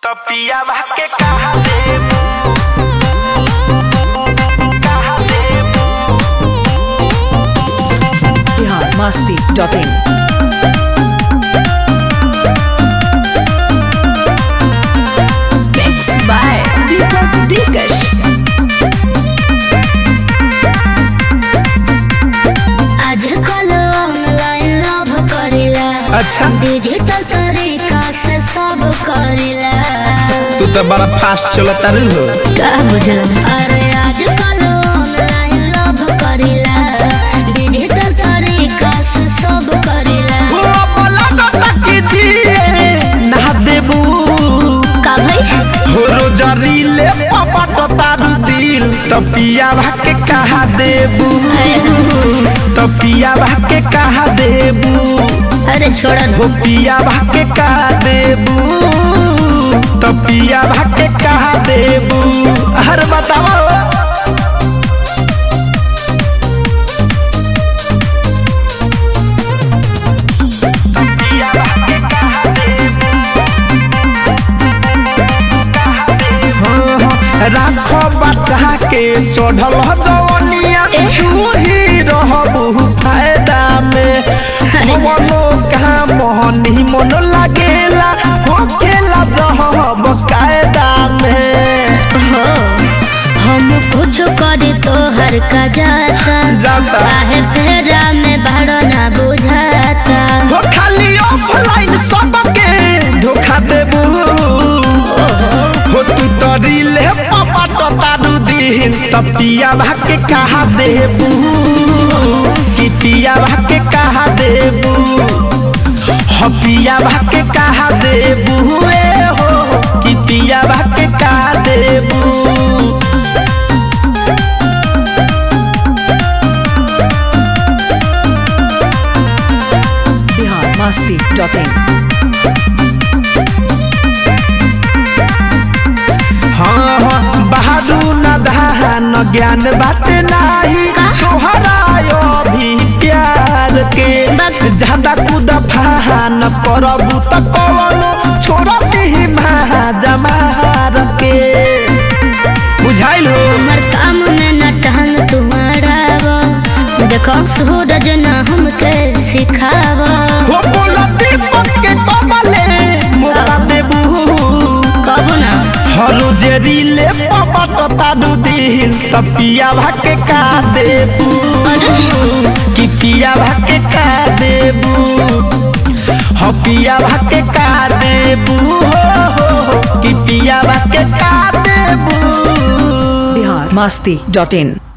तो पिया के कहा देबू कहा देबू Bihar Masti dot in Mix by Deepak Dilkash. आजकल ऑनलाइन लव करेला अच्छा डिजिटल तरीका से सब करेला तू तो बड़ा फास्ट चलता रही हो का बुझल अरे आजकल ऑनलाइन लव करेला डिजिटल तरीका से सब करेला हो बोला कि दिए ना देबू का भाई हो रोजरी ले पपट तारू दिल तो पिया के कहा देबू तो पिया के कहा देबू अरे छोड़ हो पिया के कहा देबू तो पिया के कहा देबू हर बताओ राखो बच्चा के चढ़ल जवनिया तू ही रहबू फायदा में मनो का मोहनी मन लागेला हो खेला जहब कायदा में हो हम कुछ करे तो हर का जाता जाता काहे फेरा में भाड़ो ना बुझाता हो खाली ऑफलाइन सबके धोखा देबू हो तू तरी ले पपट तारू दिन त पिया भाके कहा देबू कि पिया भाके कहा देबू हो पिया भाके कहा देबू ए हो कि पिया भाके कहा देबू बिहार मस्ती डॉट इन हाँ हाँ बहादू न धान ज्ञान बात नाही तोहरा यो भी प्यार के ज्यादा कूद फान करबू त कवनो छोड़ती महाजमार के बुझाइल हो हमर काम में न टहन तुम्हारा देखो सूरज न हमके सिखाव हो बोला दीपक के कमले मौका देबू कब ना हरो जेरी ले पपट तारू दिल त पिया भाके का देबू कि पिया भाके का देबू हो पिया भाके का देबू हो हो, हो, कि पिया भाके का देबू बिहार मस्ती डॉट इन